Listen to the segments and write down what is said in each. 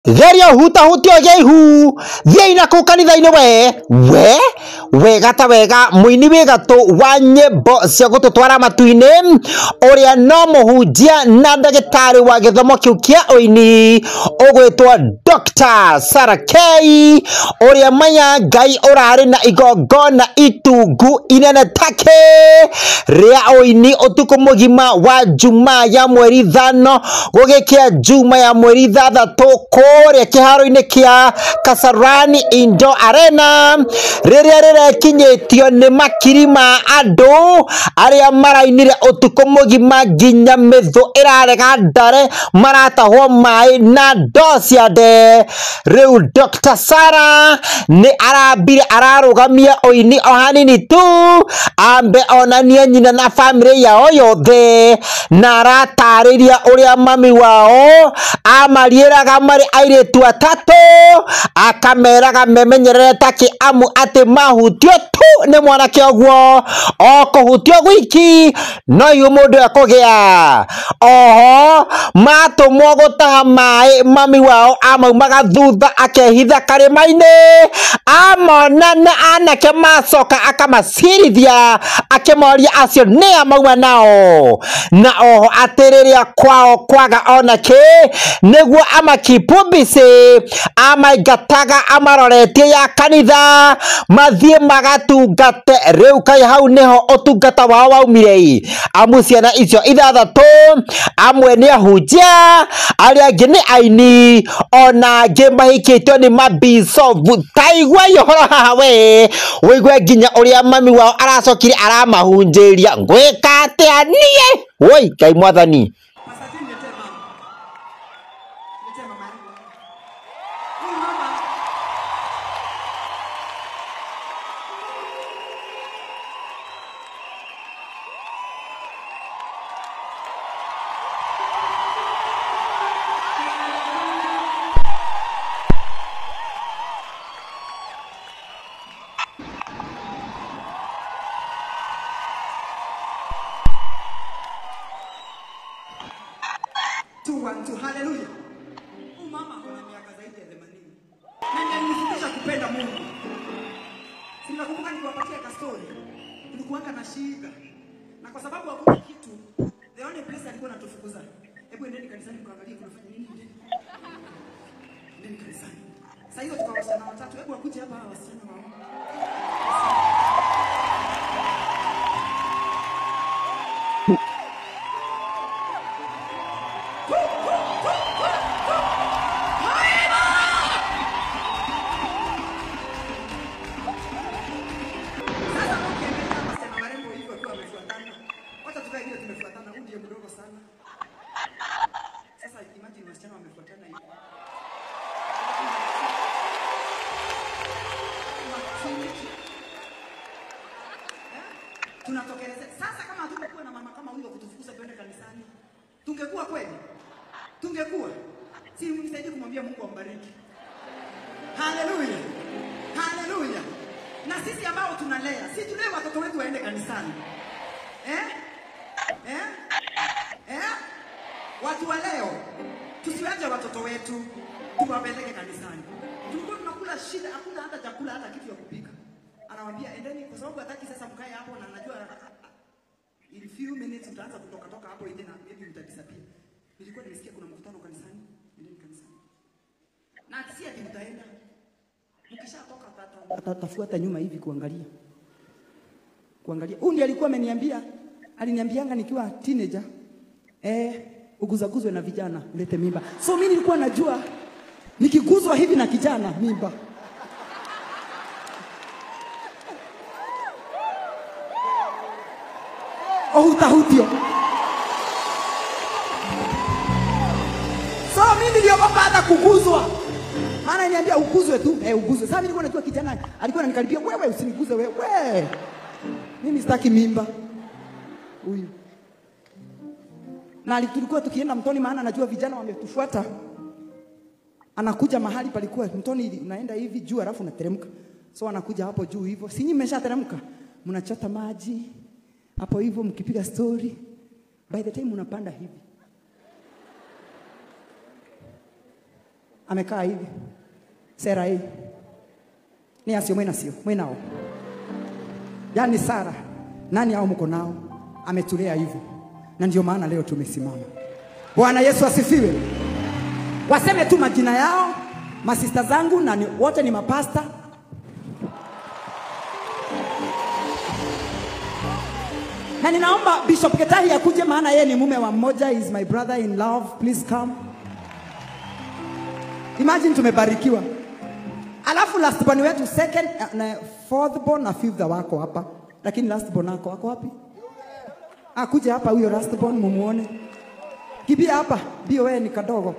geria hutahutio gia ihu thiai na kuu kanitha-inĩ we we wega ta wega mũini wĩ gatũ wa nyĩmbo cia gũtũtwara matu-inĩ ũrĩa no mũhunjia na ndagĩtarĩ wa gĩthomo kĩu kĩa ũini ũgwĩtwo Dr. Sarah K ũrĩa maya ngai ũrarĩ na igongona itungu inene take rĩa ũini ũtukũ mũgima wa juma ya mweri ithano gũgĩkĩa juma ya mweri ithathatũ kũrĩa kĩharo-inĩ kĩa Kasarani Indo Arena rĩrĩa rĩrekinyĩtio nĩ makiri ma andũ arĩa marainire ũtukũ mũgima nginya mĩthũ ĩrarega ndare maratahwo maĩ na ndoo cia nde rĩu Dr. Sarah nĩ arambire ararũgamia ũini o hanini tu ambe onanie nyina na bamĩrĩ yao yothe na aratarĩria ũrĩa mami wao amariĩraga marĩ airĩtu atatũ akameraga memenyerere ta kĩamu atĩ mahutio tu nĩ mwanake ũguo o kũhutio gwiki no ihu mũndũ ekũgĩa oho matũmwo gũtaha maĩ mami wao amaumaga thutha akehitha karĩma-inĩ amona na anake macoka akamacirithia akĩmoria acio nĩ amauma nao na oho atĩ rĩrĩa kwao kwaga onake nĩguo amakipu mbici amaingataga amaroretie ya kanitha mathiĩ magatungate rĩu kaĩ hau nĩho ũtungata wao waumire amu ciana icio ithathatũ amwe nĩ ahunjia arĩa angĩ nĩ aini ona angĩ mahikĩtio nĩ mabicobu taigua ihoro haha we wĩigue nginya ũrĩa mami wao aracokire aramahunjĩria ngwĩka atĩa niĩ woi ngai mwathani Masajini niletee mama. Niletee mama yangu. Huyu mama two one two haleluya huyu mama ana miaka zaidi ya themanini na ndiye alinifundisha kupenda mungu Si mnakumbuka nikiwapatia kastori tulikuanga na shida na kwa sababu hakuna kitu the only place alikuwa anatufukuza hebu endeni kanisani mkaangalie kunafanya nini endeni endeni kanisani sasa hiyo tukawa wasichana watatu hebu wakuje hapa hawa wasichana wao Sasa ukiangalia wasichana warembo hivyo wakiwa wamefuatana, wacha tukae vile tumefuatana, huyu ndiye mdogo sana. Sasa imagine wasichana wamefuatana hivi. Maturity. Eh? Tunatokelezea. Sasa kama hatungekuwa na mama kama huyo kutufukuza tuende kanisani, tungekuwa kweli? Tungekuwa. Si mnisaidie kumwambia Mungu ambariki. Haleluya. Haleluya. Na sisi ambao tunalea, si tulee watoto wetu waende kanisani. Eh? Eh? Eh? Watu wa leo tusiwache watoto wetu tuwapeleke kanisani. Tulikuwa tunakula shida, hakuna hata chakula hata kitu ya kupika. Anawaambia endeni kwa sababu hataki sasa mkae hapo na najua in few minutes mtaanza kutoka toka hapo nje na maybe mtadisappear. Nilikuwa nimesikia kuna mkutano kanisani, endeni kanisani. Na si ati mtaenda. Mkishatoka tata atatafuata nyuma hivi kuangalia. Kuangalia. Huyu ndiye alikuwa ameniambia, aliniambianga nikiwa teenager, eh, uguzaguzwe na vijana ulete mimba. So mimi nilikuwa najua nikiguzwa hivi na kijana mimba. Ohutahutio. So mimi niliogopa hata kuguzwa. Maana niambia uguzwe tu, eh uguzwe. Sasa mimi nilikuwa najua kijana alikuwa ananikaribia, wewe usiniguze wewe. Mimi sitaki mimba. Huyu. Na ali- tulikuwa tukienda mtoni maana najua vijana wametufuata. Anakuja mahali palikuwa mtoni ili- unaenda hivi juu alafu unateremka. So anakuja hapo juu hivyo. Si nyinyi mmeshateremka. Mnachota maji. Hapo hivyo mkipiga story. By the time unapanda hivi. amekaa hivi sera hii ni asio mwina sio mwinao yaani Sara nani hao mko nao ametulea hivyo na ndio maana leo tumesimama Bwana Yesu asifiwe waseme tu majina yao masista zangu na ni, wote ni mapasta na ninaomba Bishop Getahi akuje, maana yeye ni mume wa mmoja, is my brother in love. Please come. Imagine tumebarikiwa, alafu last born wetu second uh, na fourth born na fifth wako hapa, lakini last born wako wako wapi? Akuje hapa huyo last born mumuone, kibia hapa, bio wewe ni kadogo.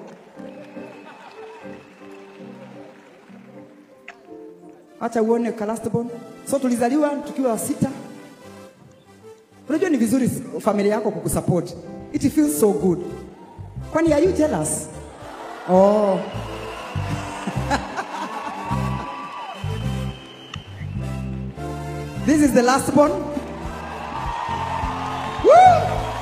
Acha uone ka last born. So tulizaliwa tukiwa sita. Unajua ni vizuri familia yako kukusupport. It feels so good. Kwani are you jealous? Oh. This is the last one. Woo!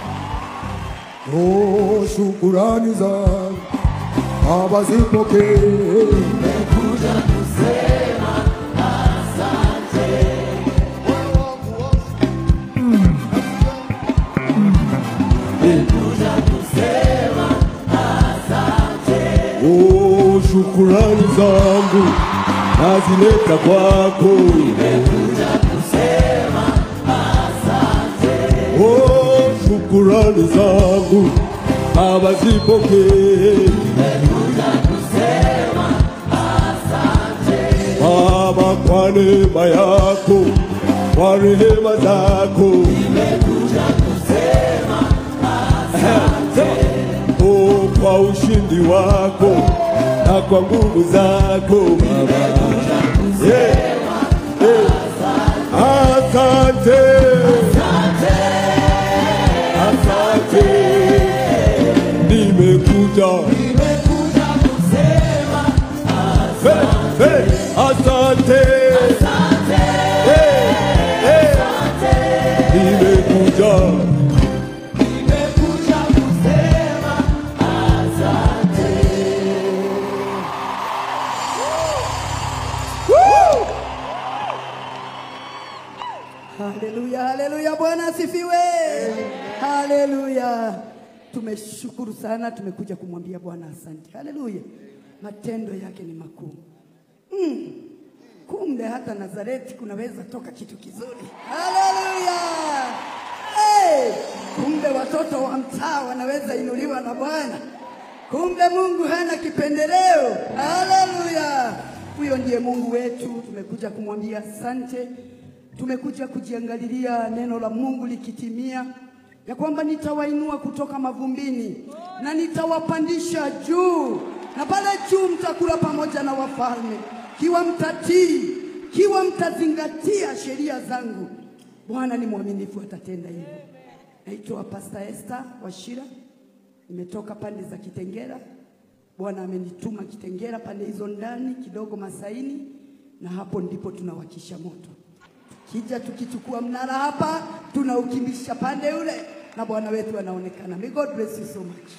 Oh, shukurani zangu Baba zipokee. Oh, shukurani zangu nazileta kwako. Oh, shukurani zangu Baba zipokee. Baba, kwa neema yako, kwa rehema zako Oh, kwa ushindi wako na kwa nguvu zako Baba. Yeah. Yeah. Asante. Asante. Nimekuja. Hey, hey, Asante. Hey, hey. Nimekuja. Haleluya, haleluya, Bwana asifiwe. Haleluya. Tumeshukuru sana, tumekuja kumwambia Bwana asante. Haleluya. Matendo yake ni makuu. Mm. Kumbe hata Nazareti kunaweza toka kitu kizuri. Haleluya. Hey, kumbe watoto wa mtaa wanaweza inuliwa na Bwana. Kumbe Mungu hana kipendeleo. Haleluya. Huyo ndiye Mungu wetu. Tumekuja kumwambia asante. Tumekuja kujiangalilia neno la Mungu likitimia, ya kwamba nitawainua kutoka mavumbini na nitawapandisha juu, na pale juu mtakula pamoja na wafalme, kiwa mtatii, kiwa mtazingatia sheria zangu. Bwana ni mwaminifu, atatenda hivyo. Naitwa Pastor Esther Washira, nimetoka pande za Kitengera. Bwana amenituma Kitengera, pande hizo ndani kidogo Masaini, na hapo ndipo tunawakisha moto kija tukichukua mnara hapa tunaukimbisha pande ule na bwana wetu anaonekana. May God bless you so much.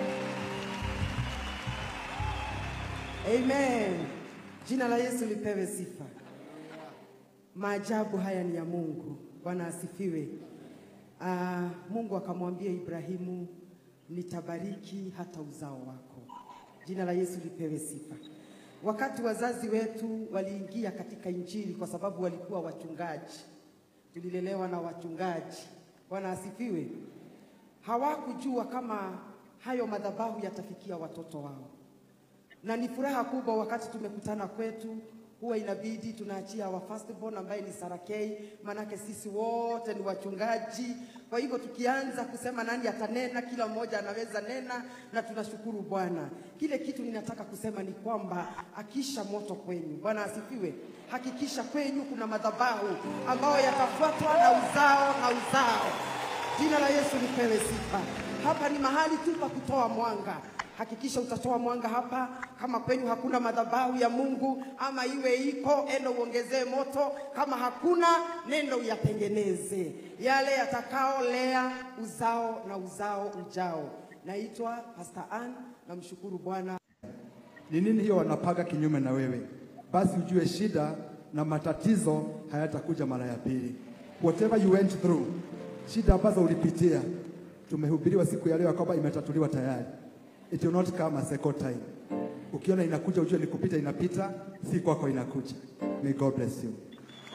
Amen. Jina la Yesu lipewe sifa. Maajabu haya ni ya Mungu. Bwana asifiwe. Ah, Mungu akamwambia Ibrahimu, nitabariki hata uzao wako. Jina la Yesu lipewe sifa. Wakati wazazi wetu waliingia katika Injili kwa sababu walikuwa wachungaji, tulilelewa na wachungaji. Bwana asifiwe. Hawakujua kama hayo madhabahu yatafikia watoto wao na ni furaha kubwa wakati tumekutana kwetu, huwa inabidi tunaachia wa firstborn ambaye ni Sarakei, manake sisi wote ni wachungaji. Kwa hivyo tukianza kusema nani atanena, kila mmoja anaweza nena, na tunashukuru Bwana. Kile kitu ninataka kusema ni kwamba akisha moto kwenyu, Bwana asifiwe, hakikisha kwenyu kuna madhabahu ambayo yatafuatwa na uzao na uzao. Jina la Yesu lipewe sifa. Hapa ni mahali tu pa kutoa mwanga. Hakikisha utatoa mwanga hapa. Kama kwenyu hakuna madhabahu ya Mungu ama iwe iko, enda uongezee moto. Kama hakuna, nenda uyatengeneze yale yatakaolea uzao na uzao ujao. Naitwa Pastor Ann, namshukuru Bwana. ni nini hiyo wanapaga kinyume na wewe, basi ujue shida na matatizo hayatakuja mara ya pili. Whatever you went through, shida ambazo ulipitia, tumehubiriwa siku ya leo ya kwamba imetatuliwa tayari. It will not come a second time. Ukiona inakuja ujue ni kupita, inapita, si kwako inakuja. May God bless you.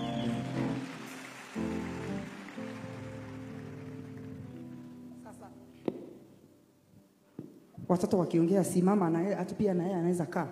watoto wakiongea simama na yeye hata pia na yeye anaweza kaa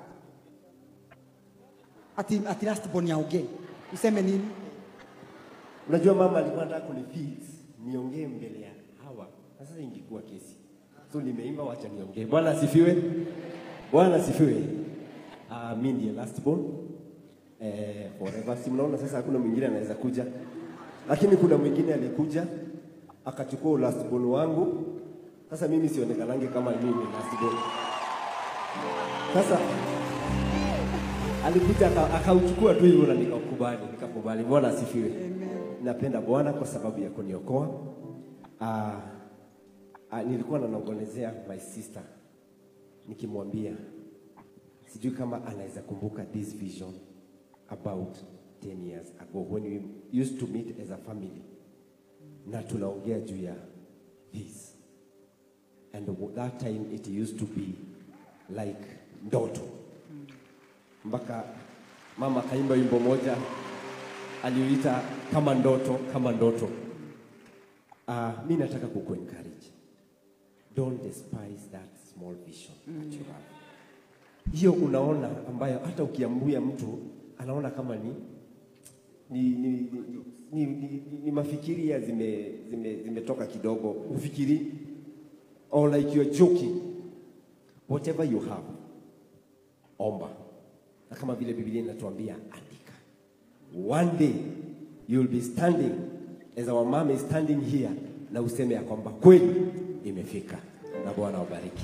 ati, ati last born aongee useme nini Unajua mama alikuwa anataka kunifix niongee mbele ya hawa, na sasa ingekuwa kesi, so nimeimba, wacha niongee. Bwana asifiwe, Bwana asifiwe. Uh, mi ndiye last born eh, forever. Si mnaona sasa, hakuna mwingine anaweza kuja, lakini kuna mwingine alikuja akachukua last born wangu. Sasa mimi sionekanange kama mimi ni last born. Sasa alikuja aka- akauchukua tu hivyo na nikakubali, nikakubali. Bwana asifiwe. Napenda Bwana kwa sababu ya kuniokoa. Uh, uh, nilikuwa nanongonezea my sister nikimwambia sijui kama anaweza kumbuka this vision about 10 years ago when we used to meet as a family na tunaongea juu ya this and that time it used to be like ndoto mpaka mama akaimba wimbo moja aliyoita kama ndoto kama ndoto uh, mi nataka kuku encourage don't despise that small vision that you have hiyo unaona ambayo hata ukiambia mtu anaona kama ni ni, ni, ni, ni, ni, ni, ni mafikiria zime zime zimetoka kidogo ufikiri or like you're joking whatever you have omba na kama vile biblia inatuambia andika one day you will be standing as our mom is standing here na useme ya kwamba kweli imefika na bwana wabariki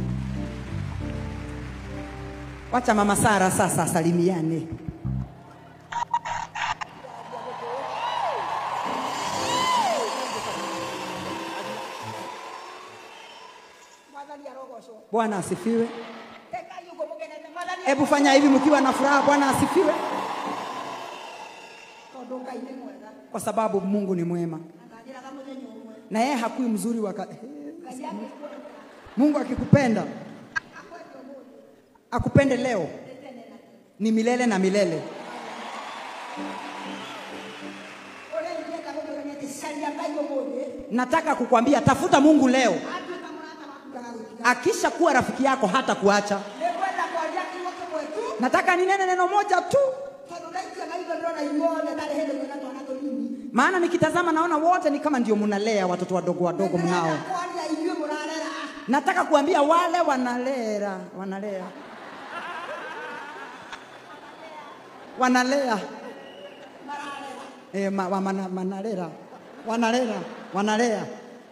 wacha mama sara sasa asalimiane bwana asifiwe hebu fanya hivi mkiwa na furaha bwana asifiwe kwa sababu mungu ni mwema na yeye hakui mzuri waka... mungu akikupenda akupende leo ni milele na milele nataka kukwambia tafuta mungu leo akisha kuwa rafiki yako hata kuacha nataka ninene neno moja tu maana nikitazama naona wote ni kama ndio mnalea watoto wadogo wadogo mnao nataka kuambia wale wanalera wanalea wanalea e, ma, wa, mana, manalera wanalera wanalea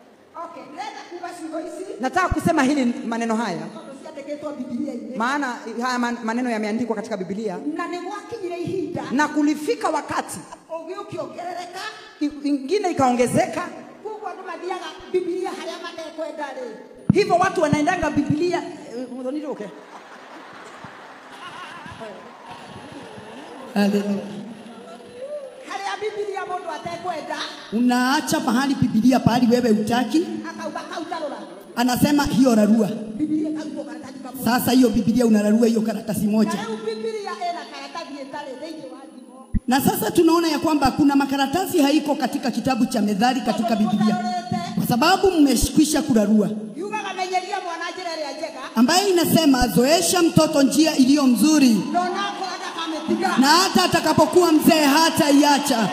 nataka kusema hili maneno haya maana haya man- maneno yameandikwa katika bibilia na nä gwakinyire ihinda na kulifika wakati å gä å kä ongerereka i- ingine ikaongezeka koguo andå mathiaga bibilia harä a matekwenda rä hivyo watu wanaendanga bibilia eh, muthoniruke harä a bibilia må ndå atekwenda unaacha pahali Biblia pahali wewe utaki, akauga kau tarora anasema hiyo rarua. bibilia karutwo karatathi kamwe Sasa hiyo Biblia unararua hiyo karatasi na moja, rä u bibilia ena karatathi ätarä thä inä wa thimo na sasa tunaona ya kwamba kuna makaratasi haiko katika kitabu cha Methali katika Biblia, kwa sababu mmeshikwisha kurarua, yugaga menyeria mwana njä ra ä rä a njega ambayo inasema zoesha mtoto njia iliyo mzuri, no nakorwo ndakamä tiga na hata atakapokuwa mzee hata iacha.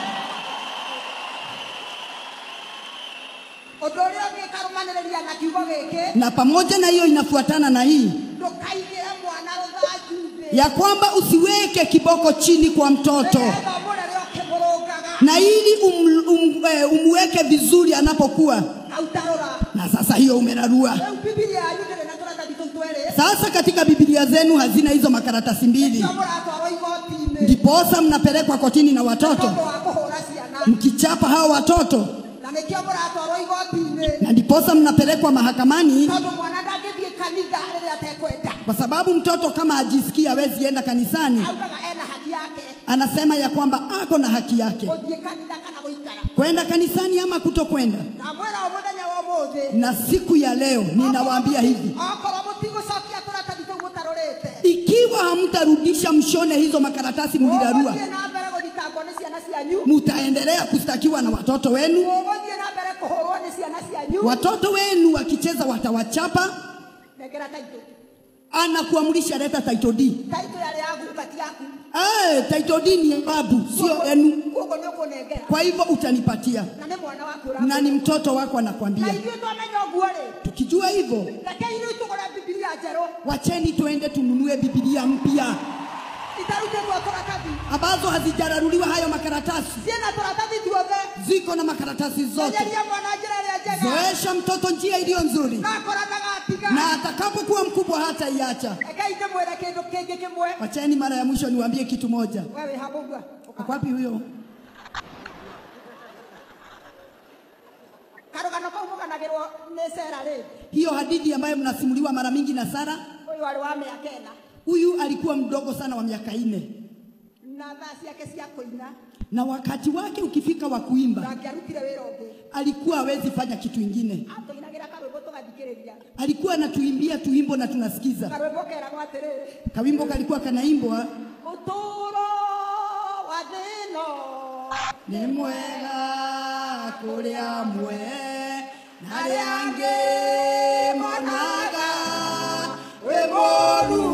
å ndå å rä a å ngä karå rä ria na kiugo gä kä Na pamoja na hiyo inafuatana na hii ndå kaigä re mwana rå thanju thä ya kwamba usiweke kiboko chini kwa mtoto, må rä rä å kä må rå ngaga na ili um, um, eh, umweke vizuri anapokuwa. kau tarora Na sasa hiyo umerarua. rä u bibilia yanyu ndä rä na tå ratathi tå twä rä Sasa katika Biblia zenu hazina hizo makaratasi mbili, cio må ratwarwo igoti-inä ndiposa mnapelekwa kotini na watoto tondå wa kå hå ra ciana mkichapa hao watoto, na nä kä o må ratwarwo igoti-inä na ndiposa mnapelekwa mahakamani tondå mwana ndangä thiä kanitha rä rä a atekwenda kwa sababu mtoto kama ajisikii hawezi enda kanisani, augaga ena haki yake anasema ya kwamba ako na haki yake gũthiĩ kanitha kana gũikara kwenda kanisani ama kutokwenda. na mwĩra o mũthenya wa ũmũthĩ Na siku ya leo ninawaambia hivi, okorwo mũtigũcokia tũratathi tũu mũtarũrĩte ikiwa hamtarudisha mshone hizo makaratasi mlirarua, ũgũthiĩ na mbere gũthitangwo nĩ ciana cianyu mutaendelea kustakiwa na watoto wenu. ũgũthiĩ na mbere kũhũrwo nĩ ciana cianyu Watoto wenu wakicheza watawachapa, nengera taitũ anakuamrisha leta title deed. taitũ yarĩ ya gukati yaku Eh, title deed ni ya babu, sio enu. koguo nĩ ũkũnengera Kwa hivyo utanipatia, na nĩ mwana waku na ni ũrakũra. mtoto wako na anakwambia. ithuĩ twamenya ũguo rĩ Tukijua hivyo, rekei rĩu tũgũre bibilia njerũ wacheni tuende tununue Biblia mpya itarutĩtwo tũratathi ambazo hazijararuliwa hayo makaratasi, ciĩna tũratathi tuothe ziko na makaratasi zote. enyeria mwana njĩra ĩrĩa njega Zoesha mtoto njia iliyo nzuri, na akora ndagatiga na atakapokuwa mkubwa hata iacha. rekei ndĩmwĩre kĩndũ kĩngĩ kĩmwe Wacheni mara ya mwisho niwaambie kitu moja. we wĩ haha ũguo Ako wapi huyo? karũgano kau mũganagĩrwo nĩ cera rĩ Hiyo hadithi ambayo mnasimuliwa mara mingi na Sara, ũyũ warĩ wa mĩaka ĩna huyu alikuwa mdogo sana wa miaka nne, na thaa ciake cia kũina na wakati wake ukifika wa kuimba ndangĩarutire wĩra ũngĩ alikuwa hawezi fanya kitu ingine. atũinagĩra karwĩmbo tũgathikĩrĩria Alikuwa anatuimbia tuimbo na tunasikiza. karwĩmbo keragwo atĩrĩrĩ Kawimbo kalikuwa kanaimbwa ũtũũro wa thĩno nĩ mwega kũrĩ amwe na arĩa angĩ monaga wĩ mũũru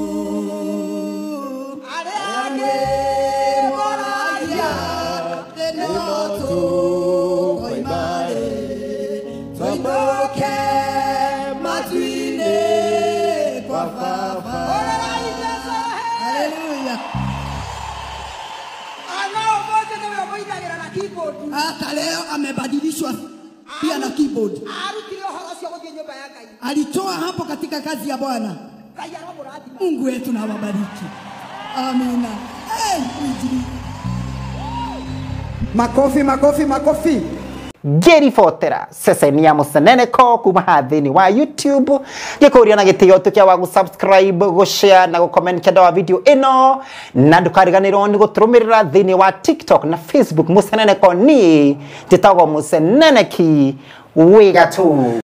arĩa angĩ moragia thĩno tũkoima rĩ tũinũke matu-inĩ kwa baba haleluya ana ũmũthĩ nĩwe ũmũinagĩra na keyboard hata leo amebadilishwa pia na keyboard arutire ũhoro ũcio gũthiĩ nyũmba ya ngai alitoa hapo katika kazi ya Bwana. ngai aramũrathima Mungu wetu na wabariki. Amina. Hey, injili. Makofi, makofi, makofi. ngiribotera ceceni ya muceneneko kuma haha thĩinĩ wa youtube gĩkũria na gĩtĩo tũkia wa gũsubscribe gũshare na gũcomment kenda wa video ĩno na ndũkariganĩrwo nĩ gũtũrũmĩrĩra thĩinĩ wa tiktok na facebook mũceneneko ni njĩtagwo mũceneneki wĩ gatũ